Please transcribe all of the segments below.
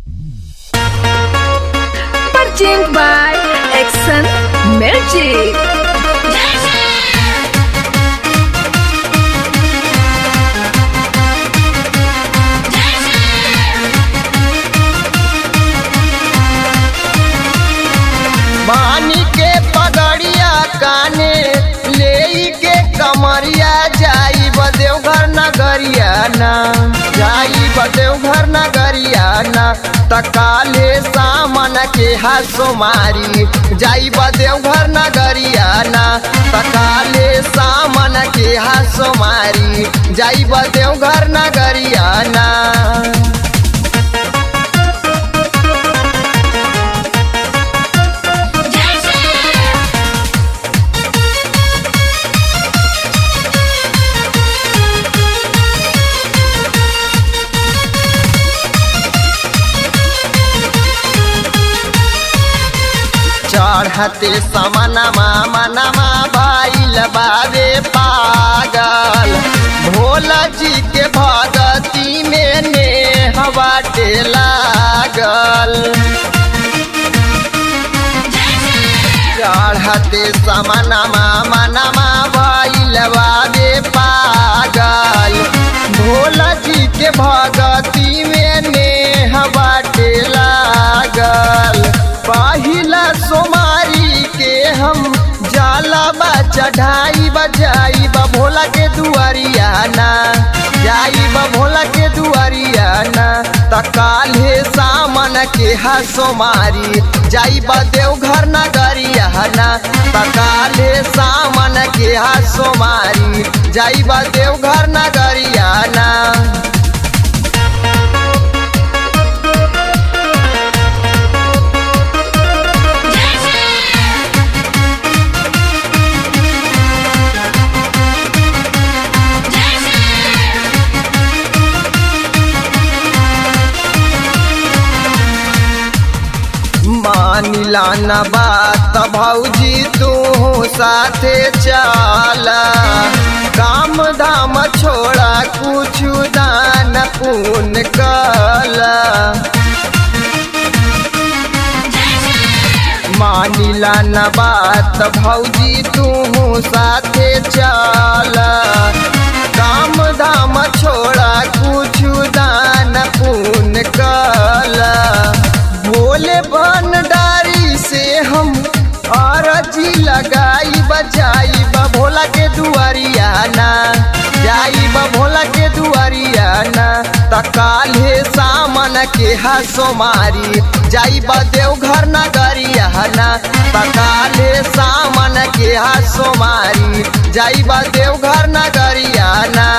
Purchased by Exxon Magic. मानी के पगड़िया काने ले के कमरिया जाई बदेवघर नगरिया ना जाई बदेवघर नगरिया ना तकाले सामन के हासो मारी जाई बदेवघर नगरिया ना तकाले सामन के हासो मारी जाई बदेवघर नगरिया ना चढ़ते समनमा मनमा भैल बाबे पागल भोला जी के भगती में ने बाटे लागल चढ़ते समनमा मनमा भैल बाबे पागल भोला जी के भगती में ने बाटे लागल पहिला सोमारी के हम जाला बा चढ़ाई बजाई बा भोला के दुआरिया ना जाई बा भोला के दुआरिया ना तकाले सामन के हसो मारी जाई बा देवघर नगरिया ना तकाले सामन के हसो मारी जाई बा देवघर नगरिया ना मानिला न बात भौजी तू साथे चला काम धाम छोड़ा कुछ दान पुन कला मानिला न बात भौजी तू साथे चला काम धाम छोड़ा कुछ दान पुन कला भोले भंडारी से हम अरजी लगाई बजाई बा भोला के दुआरिया ना जाई बा भोला के दुआरिया ना तकाले सामन के हसो मारी जाई बा देवघर नगरिया ना तकाले सामन के हसो मारी जाई बा देवघर नगरिया ना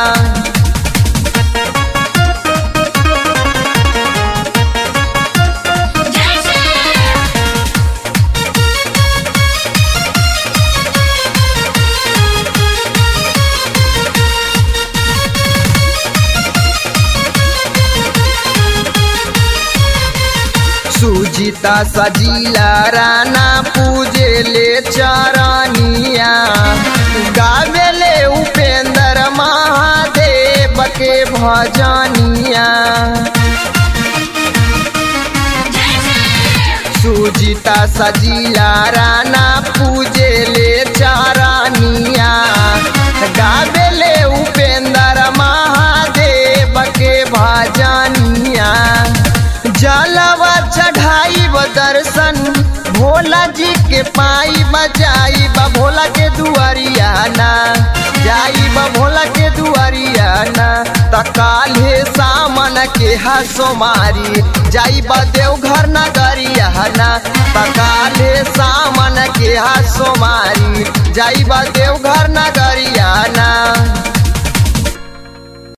सुजीता सजीला राना पूजे ले चरनिया गावेले उपेंद्र महादेव के भजनिया सुजीता सजीला राना पूजे ले चरनिया गावेले उपेंद्र महादेव के भजनिया जलवा चढ़ाई व दर्शन भोला जी के पाई बजाई बा भोला के दुआरिया ना जाई बा भोला के दुआरिया ना तकाले सामन के हसो मारी जाई बा देवघर नगरिया ना तकाले सामन के हसो मारी जाई बा देवघर नगर